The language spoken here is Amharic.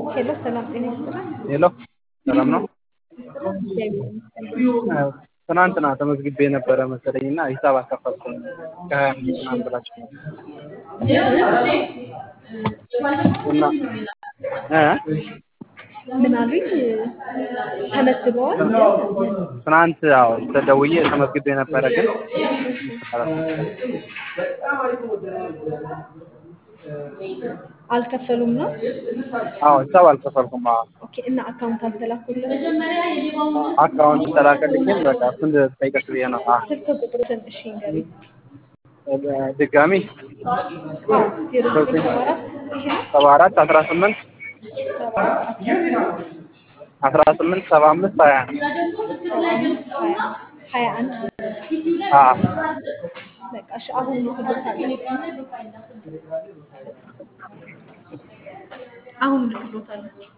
ሄሎ ሰላም ጤና ይስጥልን። ሄሎ ሰላም ነው። እግዚአብሔር ይመስገን። ትናንትና ተመዝግቤ የነበረ መሰለኝ እና ሂሳብ አልከፈልኩም ከሀያ አምስት ምናምን ብላችሁ እና እ ምን አሉኝ? ተመዝግበዋል? ትናንት ያው ተደውዬ ተመዝግቤ ነበረ ግን አልከፈሉም ነው? አዎ ሂሳብ አልከፈልኩም። አዎ ኦኬ። እና አካውንት አልተላኩልም? አካውንት ተላከልኝ ግን በቃ እሱን ልጠይቅሽ ብዬ ነው። አዎ ስልክ ቁጥሩን እሺ ንገሩኝ። ድጋሚ አዎ ዜሮ ዘጠኝ ሰባ አራት ይሄ ነው? ሰባ አራት አስራ ስምንት ሰባ አራት አስራ ስምንት ሰባ አምስት ሀያ ሀያ ሀያ አንድ አዎ በቃ እሺ አሁን ልክሎታለሁ። አሁን ልክሎታለሁ።